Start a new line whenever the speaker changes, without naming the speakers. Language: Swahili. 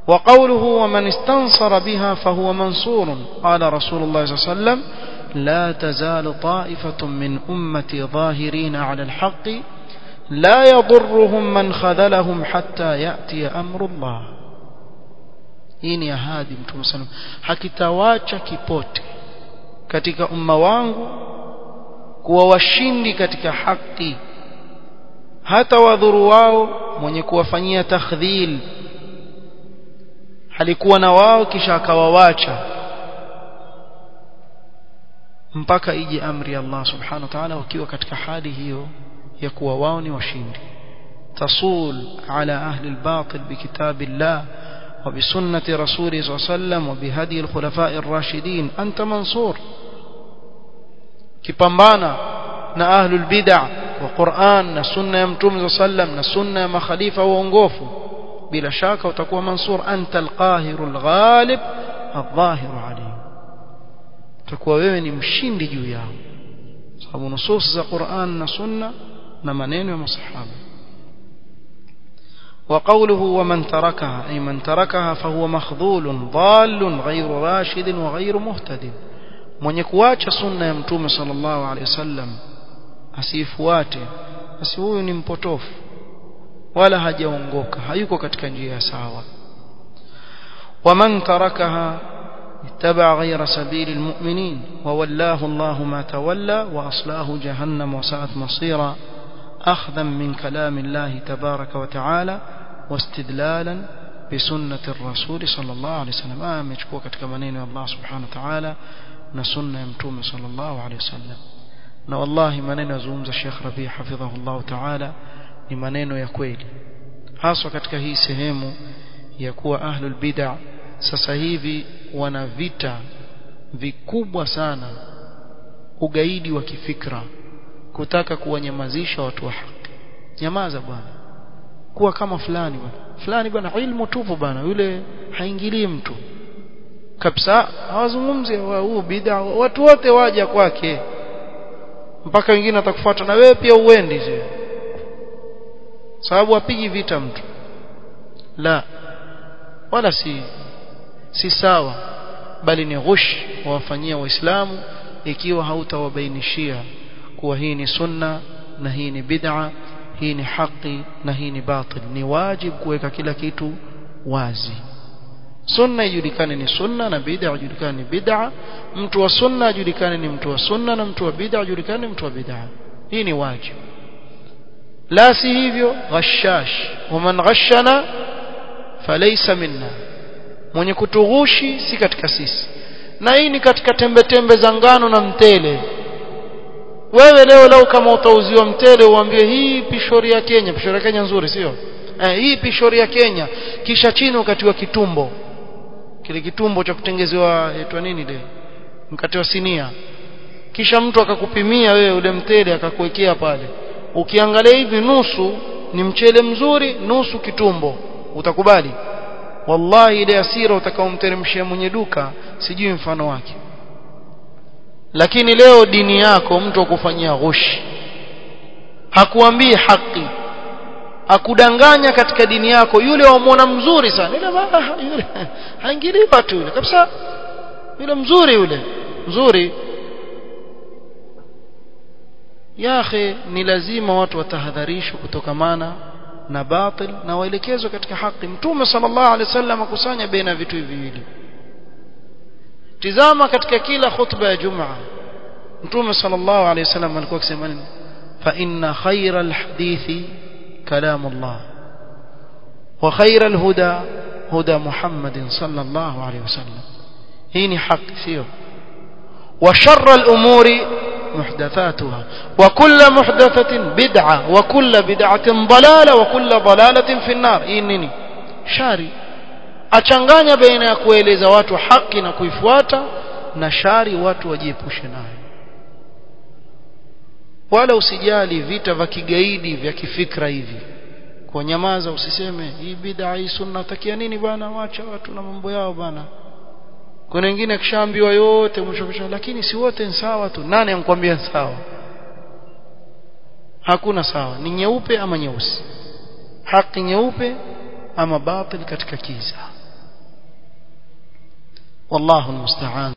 وقوله ومن استنصر بها فهو منصور قال رسول الله صلى الله عليه وسلم لا تزال طائفة من أمتي ظاهرين على الحق لا يضرهم من خذلهم حتى يأتي أمر الله hii ni ahadi mtume sana hakitawacha kipote katika umma wangu kuwa washindi katika haki hata wadhuru wao mwenye kuwafanyia takhdhil alikuwa na wao kisha akawawacha mpaka ije amri ya Allah subhanahu wa ta'ala wakiwa katika hali hiyo ya kuwa wao ni washindi tasul ala ahli albatil bikitabillah وبسنة رسوله صلى الله عليه وسلم وبهدي الخلفاء الراشدين أنت منصور كبambana na ahlul bid'ah wa Qur'an na sunna ya mtume sallam na sunna ya makhalifa waongofu bila shaka utakuwa mansur anta alqahirul ghalib adh-dhahir alayhi utakuwa wewe ni mshindi juu yao sababu nusus za Qur'an na sunna na maneno ya masahaba وقوله ومن تركها أي من تركها فهو مخذول ضال غير راشد وغير مهتد mwenye kuacha sunna ya mtume sallallahu alaihi wasallam asifuate basi huyu ni mpotofu wala hajaongoka hayuko katika njia ya sawa waman tarakaha ittaba ghayra sabili almu'minin wa wallahu Allahu ma tawalla wa aslahu jahannam wa sa'at masira أخذا من كلام الله تبارك وتعالى واستدلالا بسنة الرسول صلى الله عليه وسلم آه مشكوك katika maneno ya Allah subhanahu wa ta'ala na sunna ya mtume sallallahu alayhi wasallam na wallahi maneno yazungumza Sheikh Rabi hafidhahullah ta'ala ni maneno ya kweli haswa katika hii sehemu ya kuwa ahlul bid'ah sasa hivi wana vita vikubwa sana ugaidi wa kifikra kutaka kuwanyamazisha watu wa haki nyamaza bwana kuwa kama fulani bwana fulani bwana ilmu tupu bwana yule haingilii mtu kabisa hawazungumzi huu bid'a watu wote waja kwake mpaka wengine atakufuata na wewe pia uendi je sababu apigi vita mtu la wala si si sawa bali ni ghush wawafanyia waislamu ikiwa hautawabainishia kuwa hii ni sunna na hii ni bid'a hii ni haki na hii ni batil ni wajib kuweka kila kitu wazi sunna ijulikane ni sunna na bid'a ijulikane ni bid'a mtu wa sunna ajulikane ni mtu wa sunna na mtu wa bid'a ajulikane ni mtu wa bid'a hii ni wajib la si hivyo ghashash waman ghashana falaysa minna mwenye kutughushi si katika sisi na hii ni katika tembe tembe za ngano na mtele wewe leo leo kama utauziwa mtele uambie hii pishori ya Kenya pishori ya Kenya nzuri sio eh, hii pishori ya Kenya kisha chini ukatiwa kitumbo kile kitumbo cha kutengezewa etwa nini ile mkate wa sinia kisha mtu akakupimia wewe ule mtele akakuwekea pale ukiangalia hivi nusu ni mchele mzuri nusu kitumbo utakubali wallahi ile asira utakaomteremshia mwenye duka sijui mfano wake lakini leo dini yako mtu akufanyia ghushi hakuambii haki akudanganya katika dini yako yule wamwona mzuri sana yule yule haingilii watu yule kabisa yule mzuri yule mzuri ya akhi ni lazima watu watahadharishwe kutokamana na batil na waelekezwe katika haki mtume sallallahu alaihi wasallam akusanya baina vitu hivi viwili tizama katika kila khutba ya jumaa mtume sallallahu alaihi wasallam alikuwa akisema nini fa inna khayra alhadithi kalamullah wa khayra alhuda huda muhammadin sallallahu alaihi wasallam hii ni haki sio wa sharra alumuri محدثاتها وكل محدثة بدعة وكل بدعة ضلالة وكل ضلالة في النار hii nini shari achanganya baina ya kueleza watu haki na kuifuata na shari watu wajiepushe nayo wala usijali vita vya kigaidi vya kifikra hivi kwa nyamaza usiseme hii bid'a hii sunna utakia nini bwana wacha watu na mambo yao bwana kuna wengine akishaambiwa yote mwisho mwisho lakini si wote ni sawa tu nani ankwambia sawa hakuna sawa ni nyeupe ama nyeusi haki nyeupe ama batil katika kiza wallahu almusta'an